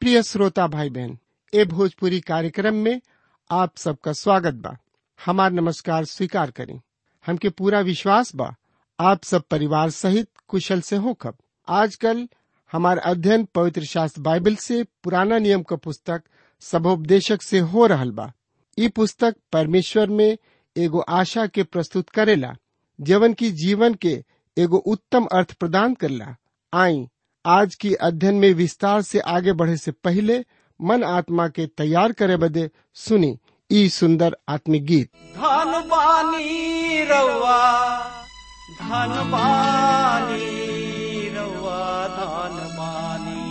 प्रिय श्रोता भाई बहन ए भोजपुरी कार्यक्रम में आप सबका स्वागत बा हमार नमस्कार स्वीकार करें हमके पूरा विश्वास बा आप सब परिवार सहित कुशल से हो खब आजकल हमार अध्ययन पवित्र शास्त्र बाइबल से पुराना नियम का पुस्तक सबोपदेशक से हो रहल बा ई पुस्तक परमेश्वर में एगो आशा के प्रस्तुत करेला जीवन की जीवन के एगो उत्तम अर्थ प्रदान करला आई आज की अध्ययन में विस्तार से आगे बढ़े से पहले मन आत्मा के तैयार करे बदे सुनी ई सुंदर आत्मिक गीत धन बानी रउआ धन बानी रउआ धन बानी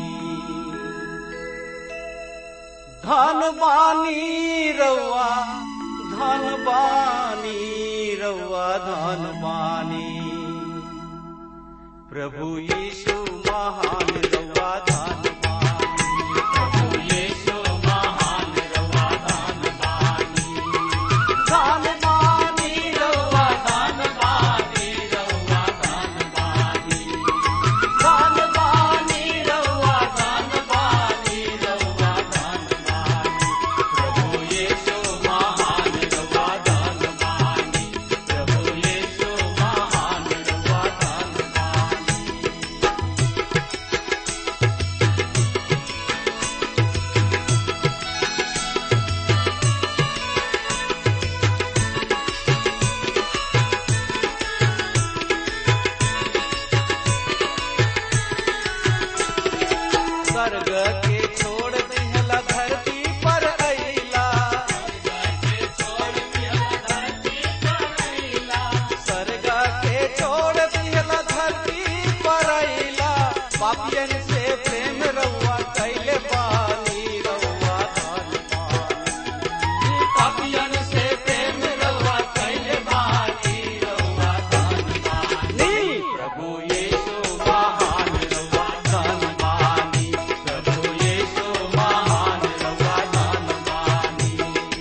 धन बानी रउआ धन बानी रउआ धन बानी प्रभु यीशु महान रउआ धन बानी प्रभु यीशु महान रउआ धन बानी धन बानी रउआ धन बानी रउआ धन बानी धन बानी रउआ धन बानी रउआ धन बानी प्रभु यीशु महान रउआ धन बानी प्रभु यीशु महान रउआ धन बानी स्वर्ग के छोड़ दिहला धरती पर अइला स्वर्ग के छोड़ दिहला धरती पर अइला पापियन से प्रेम रउआ कैले बानी रउआ धन बानी पापियन से प्रेम रउआ कैले बानी रउआ धन बानी प्रभु यीशु महान रउआ धन बानी प्रभु यीशु महान रउआ धन बानी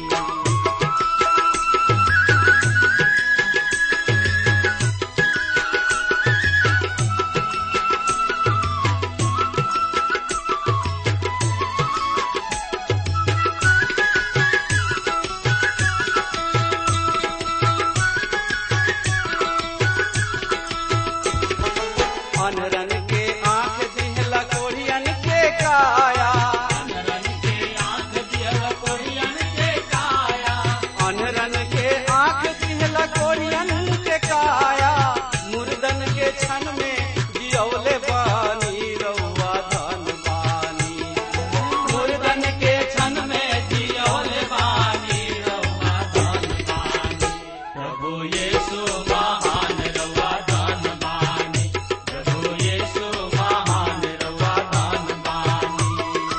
अनरन के आंख दिहला कोढ़ियन के काया अनरन के आंख दिहला कोढ़ियन के काया अनरन के आंख दिहला कोढ़ियन के काया मुर्दन के क्षण में जियौले बानी रउआ धन बानी मुर्दन के क्षण में जियौले बानी रउआ धन बानी प्रभु यीशु महान रउआ धन बानी प्रभु यीशु महान रउआ धन बानी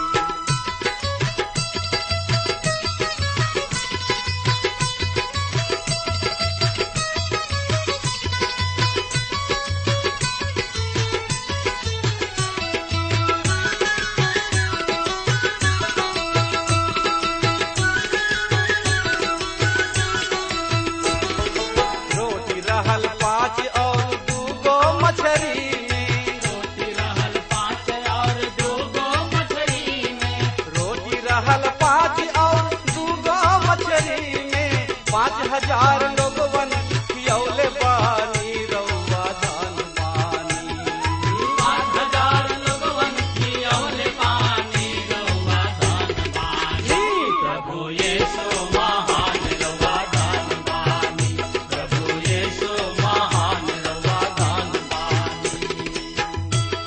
रोटी रहल पाँच और दूगो मछरी में रोटी रहल पाँच और दूगो मछरी में रोटी रहल पाँच और दूगो मछरी में पाँच हजार लोगवन खियौले बानी रउआ धन बानी पाँच हजार लोगवन खियौले बानी रउआ धन बानी प्रभु यीशु महान रउआ धन बानी प्रभु यीशु महान रउआ धन बानी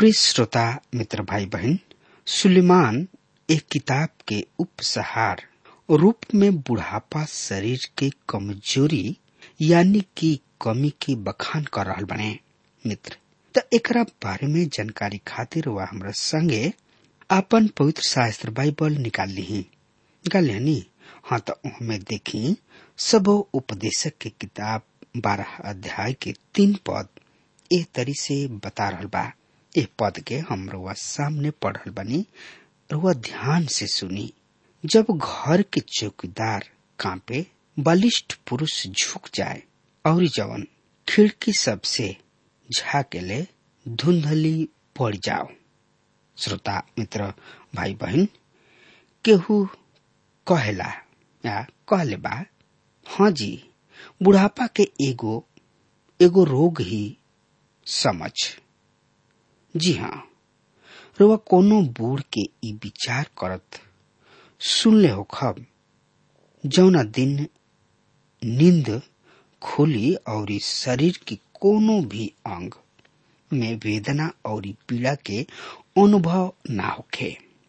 प्रिय श्रोता मित्र भाई बहन सुलेमान एक किताब के उपसहार रूप में बुढ़ापा शरीर के कमजोरी यानी कि कमी के बखान कर रहल बने मित्र त एकरा बारे में जानकारी खातिर वह हमरा संगे आपन पवित्र शास्त्र बाइबल निकाल ली निकाल ली हाँ तो हमें देखी सब उपदेशक के किताब बारह अध्याय के तीन पद ए तरी से बता रहल बा ए पद के हम रुआ सामने पढ़ल बनी रुआ ध्यान से सुनी जब घर के चौकीदार कांपे बलिष्ठ पुरुष झुक जाए और जवन खिड़की सबसे झाकेले धुंधली पड़ जाओ श्रोता मित्र भाई बहन केहू कहेला या कहले बा हाँ जी बुढ़ापा के एगो एगो रोग ही समझ जी हाँ रुआ कोनो बूढ़ के ई विचार करत सुनले हो खब जौना दिन नींद खुली और इस शरीर की कोनो भी अंग में वेदना और पीड़ा के अनुभव ना होखे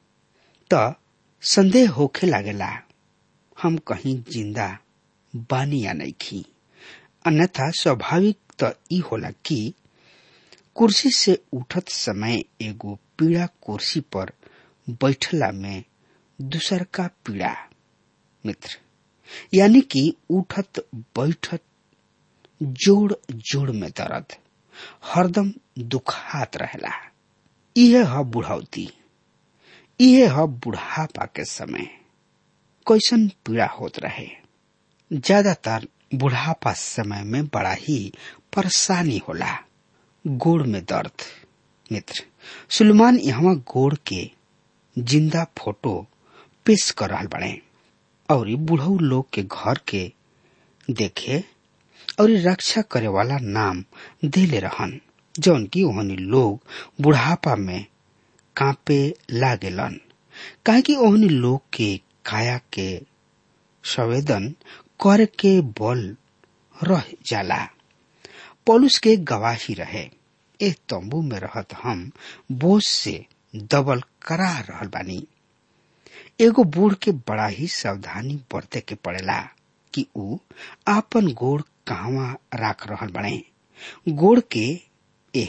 त संदेह होखे लागेला हम कहीं जिंदा बानी या नहीं खी अन्यथा स्वाभाविक तो ई होला कि कुर्सी से उठत समय एगो पीड़ा कुर्सी पर बैठला में दूसर का पीड़ा मित्र यानी कि उठत बैठत जोड़ जोड़ में दर्द हरदम दुखात रहेला इहे ह बुढ़ौती इहे ह बुढ़ापा के समय कैसन पीड़ा होत रहे ज्यादातर बुढ़ापा समय में बड़ा ही परेशानी होला गोड़ में दर्द मित्र सुलेमान यहाँ गोड़ के जिंदा फोटो पेश कर रहा बने और बुढ़ऊ लोग के घर के देखे और रक्षा करे वाला नाम देले रहन जौन की ओहनी लोग बुढ़ापा में कांपे लागेलन काहे कि ओहनी लोग के काया के संवेदन करे के बल रह जाला पौलुस के गवाही रहे ए तंबू में रहत हम बोझ से दबल करा रहल बानी एगो बूढ़ के बड़ा ही सावधानी बरते के पड़ेला कि ऊ आपन गोड़ कहवा राख रहल बने गोड़ के ए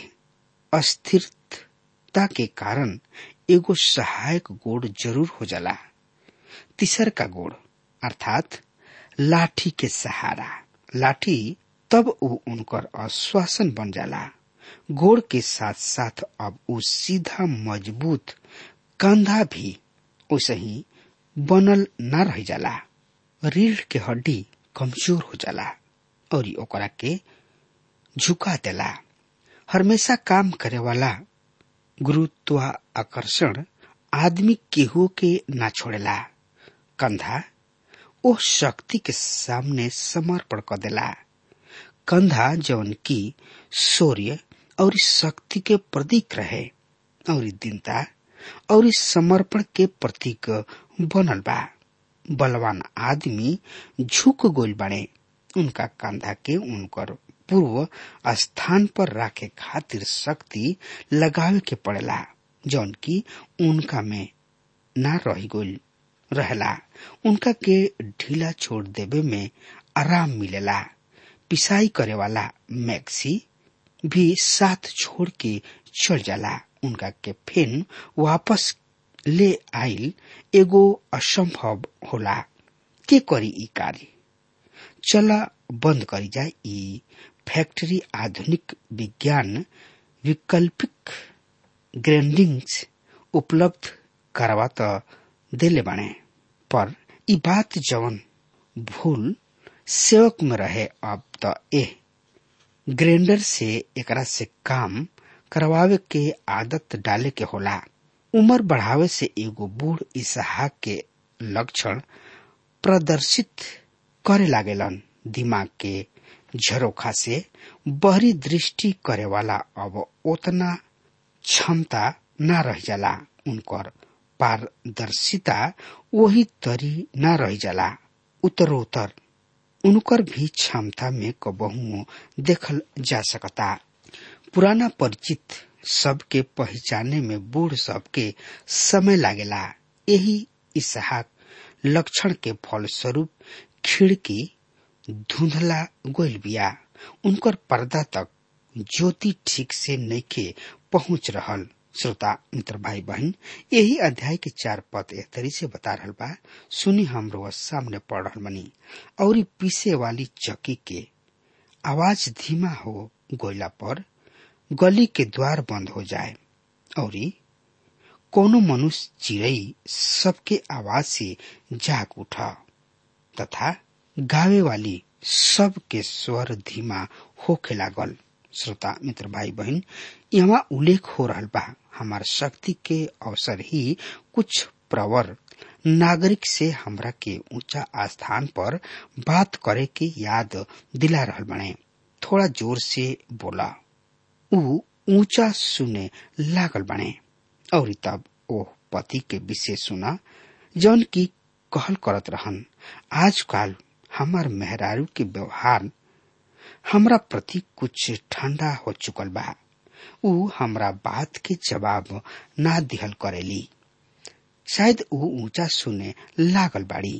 अस्थिरता के कारण एगो सहायक गोड़ जरूर हो जाला तीसर का गोड़ अर्थात लाठी के सहारा लाठी तब ऊ उनकर आश्वासन बन जाला गोड़ के साथ साथ अब ऊ सीधा मजबूत कंधा भी उसे ही बनल न रह जाला रीढ़ के हड्डी कमजोर हो जाला और ओकरा के झुका देला हमेशा काम करे वाला गुरुत्वाकर्षण आदमी केहू के ना छोड़ेला कंधा ओ शक्ति के सामने समर्पण कर देला कंधा जौन की सूर्य और शक्ति के प्रतीक रहे और दीनता और समर्पण के प्रतीक बनल बा बलवान आदमी झुक गोल बने उनका कंधा के उनकर पूर्व स्थान पर रखे खातिर शक्ति लगावे के पड़ेला जौन की उनका में ना रह गोल रहला उनका के ढीला छोड़ देवे में आराम मिलेला पिसाई करे वाला मैक्सी भी साथ छोड़ के चल जाला उनका के फिर वापस ले आइल एगो असंभव होला के करी ई कार्य चला बंद करी जाए ई फैक्ट्री आधुनिक विज्ञान वैकल्पिक ग्रेंडिंग्स उपलब्ध करवा तो देले बने पर ई बात जवन भूल सेवक में रहे अब तो ए ग्राइंडर से एकरा से काम करवावे के आदत डाले के होला उम्र बढ़ावे से एगो बूढ़ इसहाक के लक्षण प्रदर्शित करे लागेलन दिमाग के झरोखा से बहरी दृष्टि करे वाला अब उतना क्षमता न रह जाला उनकर पारदर्शिता वही तरी न रह जाला उत्तरोत्तर उनकर भी क्षमता में कबहू देखल जा सकता पुराना परिचित सबके पहचाने में बूढ़ सबके समय लागेला यही इसहाक लक्षण के फलस्वरूप खिड़की धुंधला गोल बिया उनकर पर्दा तक ज्योति ठीक से नइखे पहुंच रहल श्रोता मित्र भाई बहन यही अध्याय के चार पद एह तरी से बता रहल बा सुनी हमरो सामने पढ़ रहल बनी और पीसे वाली चक्की के आवाज धीमा हो गोयला पर गली के द्वार बंद हो जाए और कोनो मनुष्य चिड़ई सबके आवाज से जाग उठा तथा गावे वाली सबके स्वर धीमा होखे लागल श्रोता मित्र भाई बहन यहाँ उल्लेख हो रहा बा हमार शक्ति के अवसर ही कुछ प्रवर नागरिक से हमरा के ऊंचा स्थान पर बात करे के याद दिला रहल बने थोड़ा जोर से बोला ऊ ऊंचा सुने लागल बने और तब ओह पति के विषय सुना जौन की कहल करत रहन आजकल हमार मेहरारू के व्यवहार हमरा प्रति कुछ ठंडा हो चुकल बा ऊ हमरा बात के जवाब ना दिहल करेली शायद ऊ ऊंचा सुने लागल बाड़ी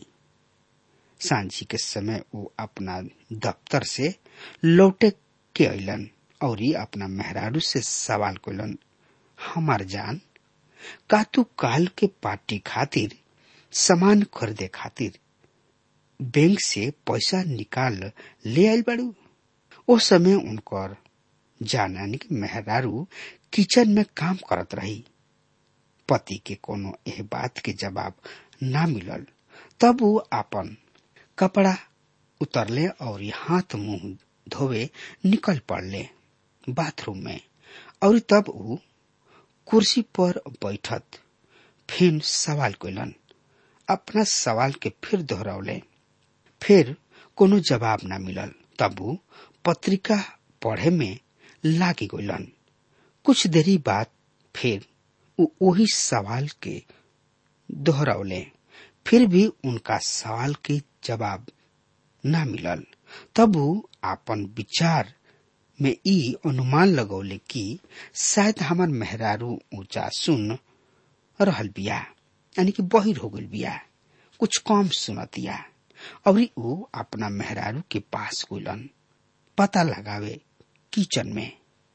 सांझी के समय ऊ अपना दफ्तर से लौटे के अलन और अपना मेहरारू से सवाल कैलन हमार जान का तू काल के पार्टी खातिर सामान खरीदे खातिर बैंक से पैसा निकाल ले आयल बाड़ू ओ समय उनकर जानानी के मेहरारू किचन में काम करत रही पति के कोनो एह बात के जवाब ना मिलल तब वो आपन कपड़ा उतरले और हाथ मुंह धोवे निकल पड़ले बाथरूम में और तब वो कुर्सी पर बैठत फिर सवाल कैलन अपना सवाल के फिर दोहरौले फिर कोनो जवाब ना मिलल तब वो पत्रिका पढ़े में लागी गइलन कुछ देरी बाद फिर उ वही सवाल के दोहरौले फिर भी उनका सवाल के जवाब ना मिलल तब वो आपन विचार में ई अनुमान लगौले कि शायद हमार मेहरारू ऊंचा सुन रहल बिया यानी कि बहिर हो गल बिया कुछ कम सुनतिया और ऊ अपना मेहरारू के पास गुलन पता लगावे किचन में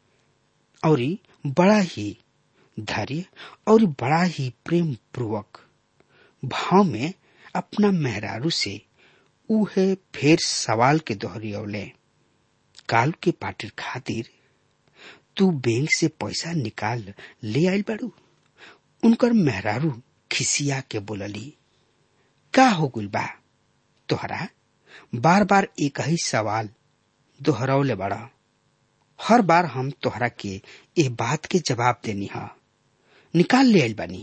और बड़ा ही धैर्य और बड़ा ही प्रेम पूर्वक भाव में अपना मेहरारू से उहे फिर सवाल के दोहरियौले काल के पार्टी खातिर तू बैंक से पैसा निकाल ले आयल बाड़ू उनकर मेहरारू खिसिया के बोलली का हो गुल बा तोहरा बार बार एक ही सवाल दोहरौले बड़ा हर बार हम तोहरा के ए बात के जवाब देनी हा निकाल ले आयल बानी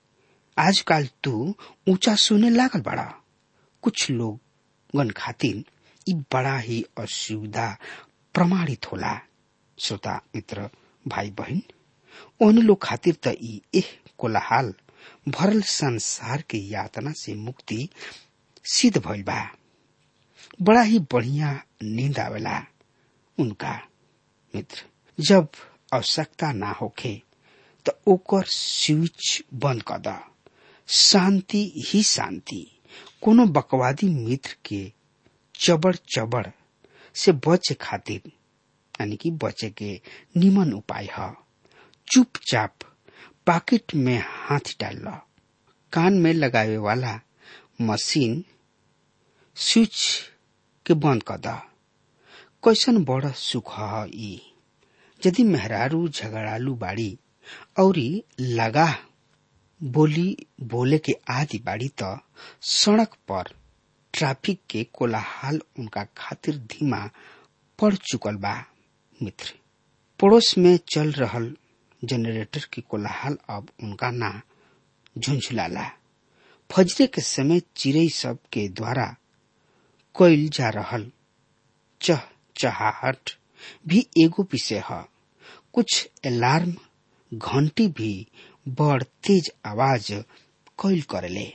आजकल तू ऊंचा सुने लागल बड़ा कुछ लोग गन खातिर ई बड़ा ही असुविधा प्रमाणित होला श्रोता मित्र भाई बहन ओहन लोग खातिर त ई एह कोलाहाल भरल संसार के यातना से मुक्ति सिद्ध भइल बा बड़ा ही बढ़िया नींद आवेला उनका मित्र जब आवश्यकता ना होखे त ओकर स्विच बंद कर द शांति ही शांति कोनो बकवादी मित्र के चबड़ चबड़ से बचे खातिर यानी कि बचे के निमन उपाय है चुपचाप पॉकेट में हाथ डाल लो कान में लगावे वाला मशीन स्विच के बंद कर द कैसन बड़ सुख है ई यदि मेहरारू झगड़ालू बाड़ी औरी लगा बोली बोले के आदि बाड़ी त सड़क पर ट्रैफिक के कोलाहल उनका खातिर धीमा पड़ चुकल बा मित्र पड़ोस में चल रहल जनरेटर की कोलाहल अब उनका ना झुंझुलाला फजरे के समय चिड़ई सब के द्वारा कोयल जा रहल चह चहाहट भी एगो विषय है कुछ अलार्म घंटी भी बड़ तेज आवाज कोयल करेले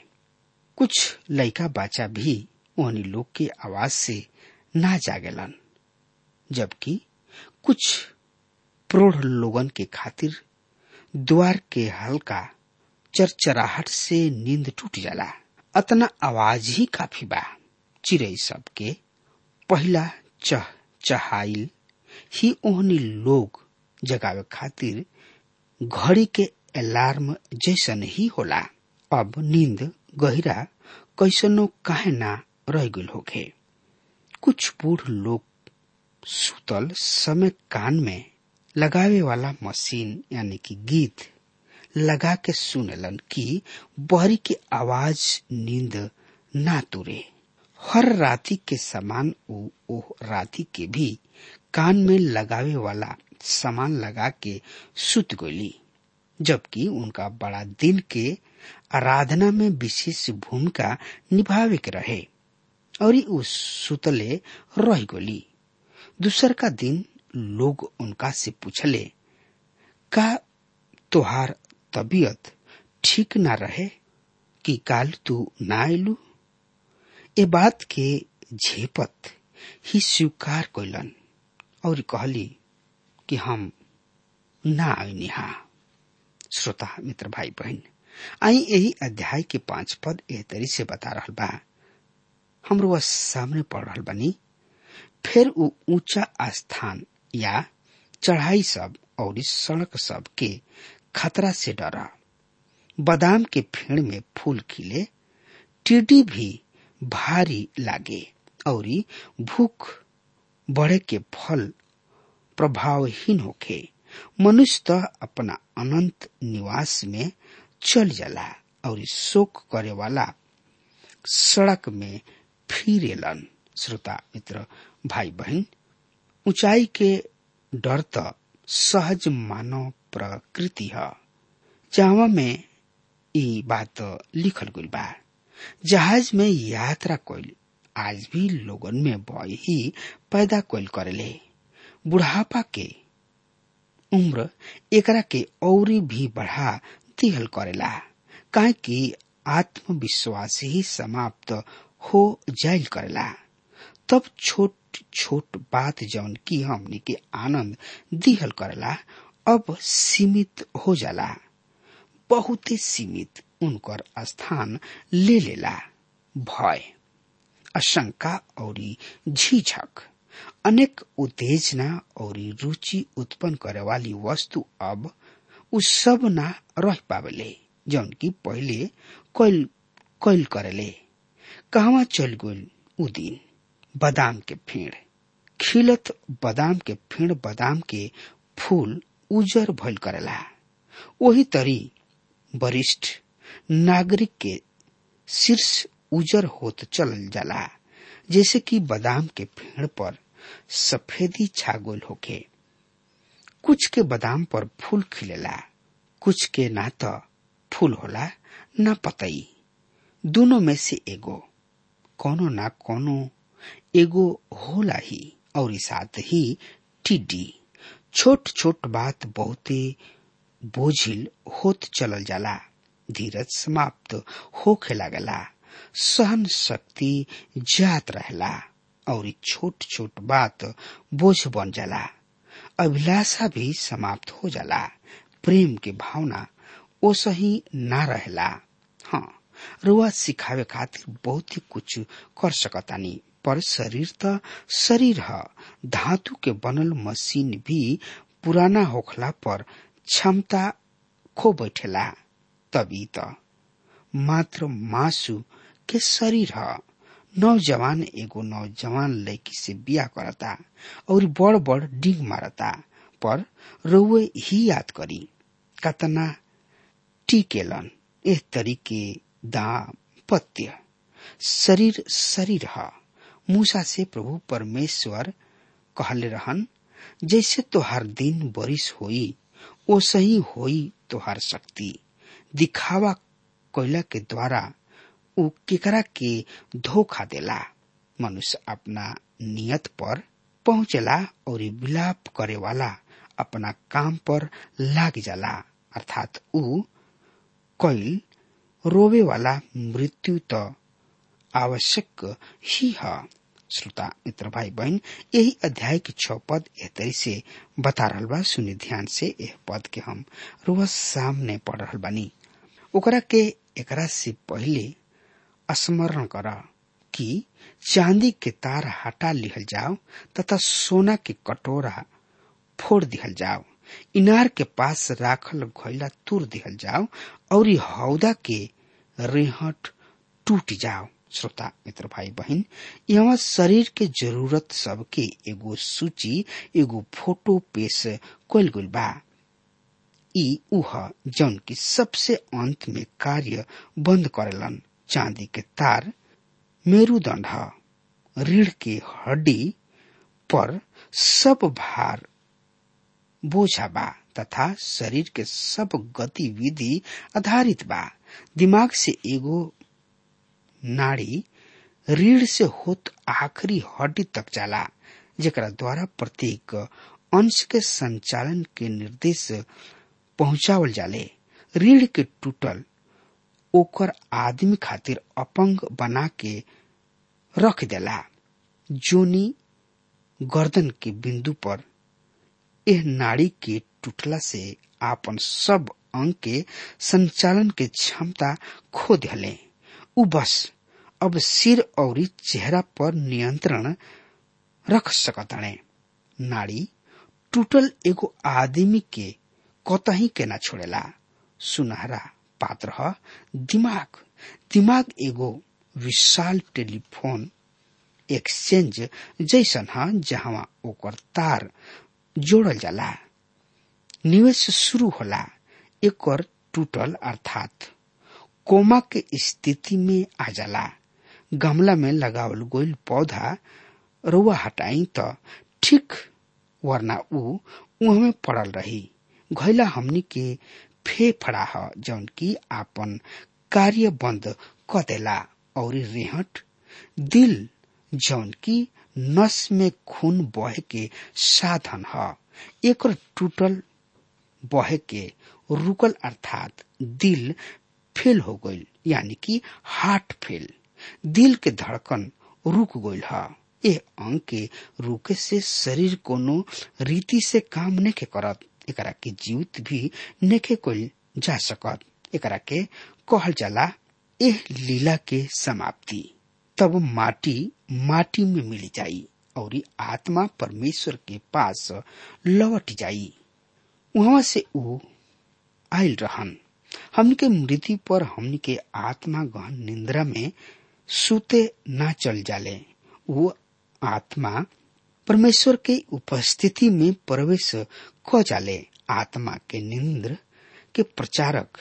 कुछ लड़का बच्चा भी ओहनी लोग के आवाज से ना जागेलन जबकि कुछ प्रौढ़ लोगन के खातिर द्वार के हल्का चरचराहट से नींद टूट जाला अतना आवाज ही काफी बा चिड़ै सबके पहला चह चहाइल ही ओहनी लोग जगावे खातिर घड़ी के अलार्म जैसन ही होला अब नींद गहिरा कैसनो काहे ना रह गइल होखे कुछ बूढ़ लोग सुतल समय कान में लगावे वाला मशीन यानी कि गीत लगा के सुनेलन कि बहरी के आवाज नींद ना तुरे हर राती के समान ओ, ओ राती के भी कान में लगावे वाला सामान लगा के सुत गईली जबकि उनका बड़ा दिन के आराधना में विशेष भूमिका निभावे के रहे और उ सुतले रह गली दूसर का दिन लोग उनका से पूछले का तोहार तबीयत ठीक ना रहे कि काल तू ना आयलू ए बात के झेपत ही स्वीकार कैलन और कहली कि हम ना आईनी हा श्रोता मित्र भाई बहन आई यही अध्याय के पांच पद एह तरी से बता रहा बा हमरो वह सामने पढ़ रहा बनी फिर उ ऊंचा स्थान या चढ़ाई सब और इस सड़क सब के खतरा से डरा बादाम के फेड़ में फूल खिले टिड्डी भी भारी लागे और भूख बढ़े के फल प्रभावहीन होखे मनुष्य तो अपना अनंत निवास में चल जाला और शोक करे वाला सड़क में फिरेलन श्रोता मित्र भाई बहन ऊंचाई के डर तो सहज मानव प्रकृति है जहां में ई बात लिखल गई बा जहाज में यात्रा कोइल आज भी लोगन में भय ही पैदा कोइल करेले बुढ़ापा के उम्र एकरा के औरी भी बढ़ा दिहल करेला काहे कि आत्मविश्वास ही समाप्त हो जाइल करेला तब छोट छोट बात जौन की हमने के आनंद दिहल करेला अब सीमित हो जाला बहुत सीमित उनकर स्थान ले लेला भय आशंका और झिझक अनेक उत्तेजना और रुचि उत्पन्न करे वाली वस्तु अब उ सब ना रह पावेले जौन की पहले कैल कैल करेले कहवा चल गइल उ दिन बादाम के फेड़ खिलत बादाम के फेड़ बादाम के फूल उजर भइल करेला वही तरी वरिष्ठ नागरिक के शीर्ष उजर होत चलल जाला जैसे कि बादाम के पेड़ पर सफेदी छागोल होके कुछ के बादाम पर फूल खिलेला कुछ के ना तो फूल होला ना पतई दोनों में से एगो कोनो ना कोनो एगो होला ही और साथ ही टिड्डी छोट छोट बात बहुते बोझिल होत चलल जाला धीरज समाप्त होखे लागला सहन शक्ति जात रहला और छोट छोट बात बोझ बन जाला अभिलाषा भी समाप्त हो जाला प्रेम के भावना ओसही ना रहला हाँ रुआ सिखावे खातिर बहुत ही कुछ कर सकतानी पर शरीर त शरीर ह धातु के बनल मशीन भी पुराना होखला पर क्षमता खो बैठेला तभी त मात्र मासु के शरीर ह नौजवान एगो नौजवान लड़की से बिया करता और बड़ बड़ डिग मारता पर रउए ही याद करी कतना टिकेलन एह तरीके दाम्पत्य शरीर शरीर ह मूसा से प्रभु परमेश्वर कहले रहन जैसे तोहार दिन बरिस होई ओ सही होई तोहार शक्ति दिखावा कोयला के द्वारा उ केकरा के धोखा देला मनुष्य अपना नियत पर पहुंचला और विलाप करे वाला अपना काम पर लाग जाला अर्थात उ कैल रोवे वाला मृत्यु तो आवश्यक ही है श्रोता मित्र भाई बहन यही अध्याय के छह पद एह तरी से बता रहल बा सुनि ध्यान से यह पद के हम रोज सामने पढ़ रहल बानी ओकरा के एकरा से पहले स्मरण कर कि चांदी के तार हटा लिहल जाओ तथा सोना के कटोरा फोड़ दिहल जाओ इनार के पास राखल घोइला तुर दिहल जाओ और हौदा के रेहट टूट जाओ श्रोता मित्र भाई बहन यहाँ शरीर के जरूरत सबके एगो सूची एगो फोटो पेश कल गइल बा ई उह जौन की सबसे अंत में कार्य बंद करेलन चांदी के तार मेरुदंड ह रीढ़ के हड्डी पर सब भार बोझा बा तथा शरीर के सब गतिविधि आधारित बा दिमाग से एगो नाड़ी रीढ़ से होत आखिरी हड्डी तक जाला जेकरा द्वारा प्रत्येक अंश के संचालन के निर्देश पहुंचावल जाले रीढ़ के टूटल ओकर आदमी खातिर अपंग बना के रख देला जोनी गर्दन के बिंदु पर एह नाड़ी के टूटला से आपन सब अंग के संचालन के क्षमता खो दिले उ बस अब सिर और चेहरा पर नियंत्रण रख सकताणे नाड़ी टूटल एगो आदमी के कतही के ना छोड़ेला सुनहरा पात्र ह दिमाग दिमाग एगो विशाल टेलीफोन एक्सचेंज जैसन ह जहां ओकर तार जोड़ल जाला निवेश शुरू होला एकर टूटल अर्थात कोमा के स्थिति में आ जाला गमला में लगावल गोल पौधा रुआ हटाई त ठीक वरना ऊ उहमे पड़ल रही घैला हमनी के फेफड़ा ह जौन की आपन कार्य बंद क देला और रेहट दिल जौन की नस में खून बहे के साधन ह एकर टूटल बहे के रुकल अर्थात दिल फेल हो गईल यानी कि हार्ट फेल दिल के धड़कन रुक गईल ह ए अंग के रुके से शरीर कोनो रीति से काम नेके करत एकरा के जीवित भी नेके कइल जा सकत एकरा के कहल जाला एह लीला के समाप्ति तब माटी माटी में मिल जाई और आत्मा परमेश्वर के पास लौट जाई वहां से ऊ आयल रहन हमन के मृत्यु पर हमन के आत्मा गहन निंद्रा में सुते ना चल जाले वो आत्मा परमेश्वर के उपस्थिति में प्रवेश क जाले आत्मा के निंद्र के प्रचारक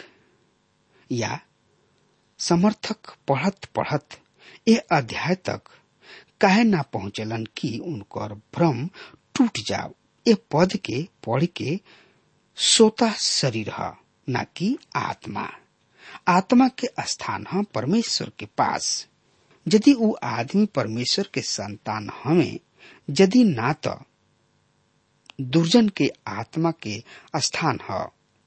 या समर्थक पढ़त पढ़त ए अध्याय तक काहे ना पहुंचलन कि उनकर भ्रम टूट जाओ ए पद के पढ़ के सोता शरीर ह न कि आत्मा आत्मा के स्थान ह परमेश्वर के पास यदि ऊ आदमी परमेश्वर के संतान हमें यदि ना तो दुर्जन के आत्मा के स्थान ह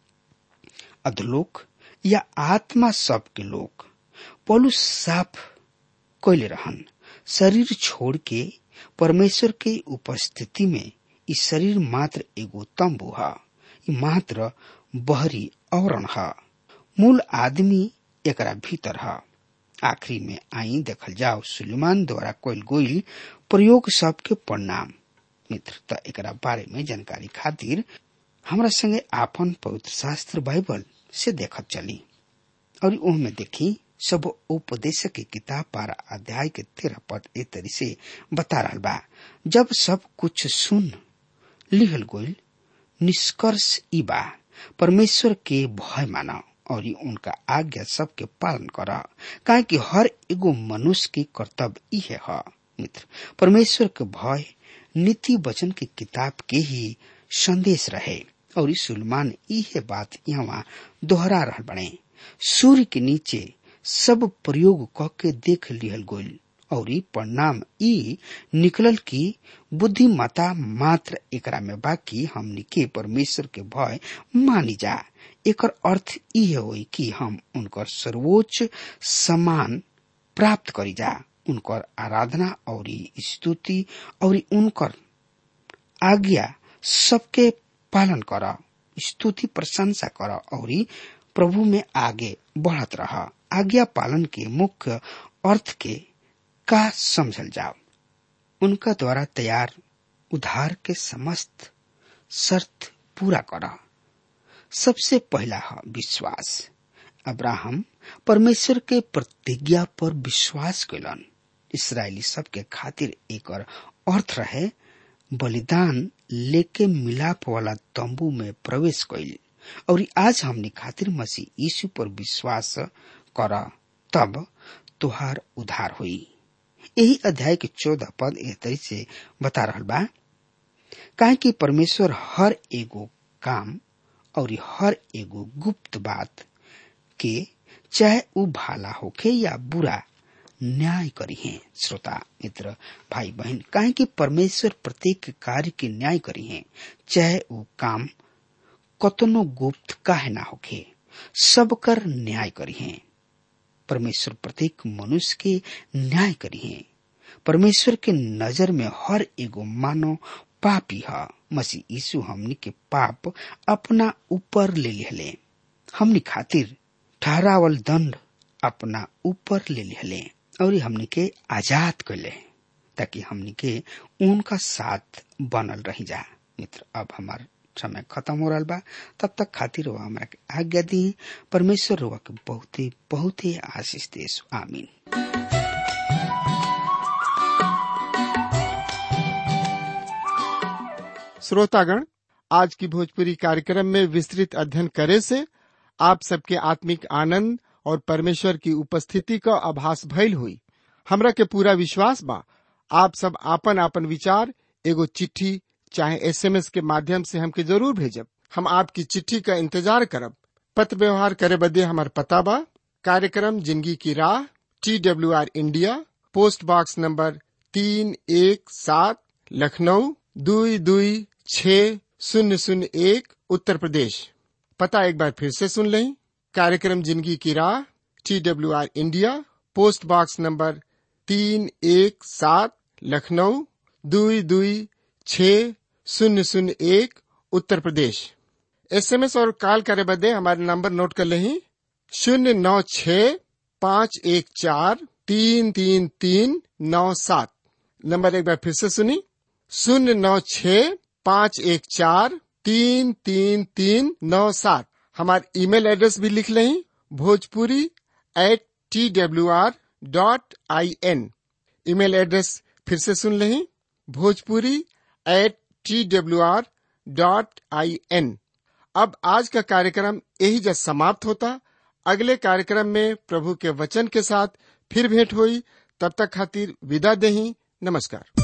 अधलोक या आत्मा सब के लोग पौलुस साफ कैले रहन शरीर छोड़ के परमेश्वर के उपस्थिति में ई शरीर मात्र एगो तंबू ह ई मात्र बहरी आवरण ह मूल आदमी एकरा भीतर ह आखिरी में आई देखल जाओ सुलेमान द्वारा कल गोइल प्रयोग सबके परिणाम मित्र त एकरा बारे में जानकारी खातिर हमरा संगे आपन पवित्र शास्त्र बाइबल से देखत चली और में देखी सब उपदेशक की किताब बारह अध्याय के तेरह पद ए तरी से बता रहा बा जब सब कुछ सुन लिहल गोइल निष्कर्ष ई बा परमेश्वर के भय माना और उनका आज्ञा सबके पालन कर काहे कि हर एगो मनुष्य के कर्तव्य इहे है मित्र परमेश्वर के भय नीति वचन की किताब के ही संदेश रहे और सुलमान इहे बात यहाँ दोहरा रहा बने सूर्य के नीचे सब प्रयोग क के देख लिहल गोल और परिणाम ई निकलल की बुद्धिमता मात्र एकरा में बाकी हमनी के परमेश्वर के भय मानी जा एकर अर्थ ई होई कि हम उनकर सर्वोच्च सम्मान प्राप्त करी जा उनकर आराधना और स्तुति और उनकर आज्ञा सबके पालन कर स्तुति प्रशंसा कर और प्रभु में आगे बढ़त रह आज्ञा पालन के मुख्य अर्थ के का समझल जाओ उनका द्वारा तैयार उधार के समस्त शर्त पूरा कर सबसे पहला है विश्वास अब्राहम परमेश्वर के प्रतिज्ञा पर विश्वास कैलन इसराइली सबके खातिर एक अर्थ रहे बलिदान लेके मिलाप वाला तंबू में प्रवेश कैल और आज हमने खातिर मसीह यीशु पर विश्वास कर तब तुहार उधार हुई यही अध्याय के चौदह पद एह तरी से बता रहा बा काहे कि परमेश्वर हर एगो काम और हर एगो गुप्त बात के चाहे उ भाला होखे या बुरा न्याय करी है श्रोता मित्र भाई बहन काहे कि परमेश्वर प्रत्येक कार्य के न्याय करी है चाहे वो काम कतनो गुप्त काहे ना होखे सब कर न्याय करी है परमेश्वर प्रत्येक मनुष्य के न्याय करी है परमेश्वर के नजर में हर एगो मानव पापी है मसीह यीशु हमनी के पाप अपना ऊपर ले लिहले हमनी खातिर ठहरावल दंड अपना ऊपर ले लिहले और हमनी के आजाद कैले ताकि हमनी के उनका साथ बनल रही जा मित्र अब हमार समय खत्म हो रहा बा तब तक खातिर हुआ हमारा के आज्ञा दी परमेश्वर हुआ के बहुत ही बहुत ही आशीष देश आमीन श्रोतागण आज की भोजपुरी कार्यक्रम में विस्तृत अध्ययन करे से आप सबके आत्मिक आनंद और परमेश्वर की उपस्थिति का आभास भइल हुई हमरा के पूरा विश्वास बा आप सब आपन आपन विचार एगो चिट्ठी चाहे एसएमएस के माध्यम से हमके जरूर भेजब हम आपकी चिट्ठी का इंतजार करब पत्र व्यवहार करे बदे हमार पता बा कार्यक्रम जिंदगी की राह T W R India post box number तीन एक सात लखनऊ दुई दुई छ शून्य शून्य एक उत्तर प्रदेश पता एक बार फिर से सुन लें कार्यक्रम जिंदगी की राह T W R India post box number तीन एक सात लखनऊ दुई दुई छ शून्य शून्य एक उत्तर प्रदेश एसएमएस और कॉल करे बदे हमारे नंबर नोट कर लें शून्य नौ छ पाँच एक चार तीन तीन तीन नौ सात नंबर एक बार फिर से सुनी शून्य नौ छ पाँच एक चार तीन तीन तीन नौ सात हमारे ईमेल एड्रेस भी लिख लें Bhojpuri at T W R dot I N email address फिर से सुन लें Bhojpuri at T W R dot I N अब आज का कार्यक्रम यही जब समाप्त होता अगले कार्यक्रम में प्रभु के वचन के साथ फिर भेंट हुई तब तक खातिर विदा दही नमस्कार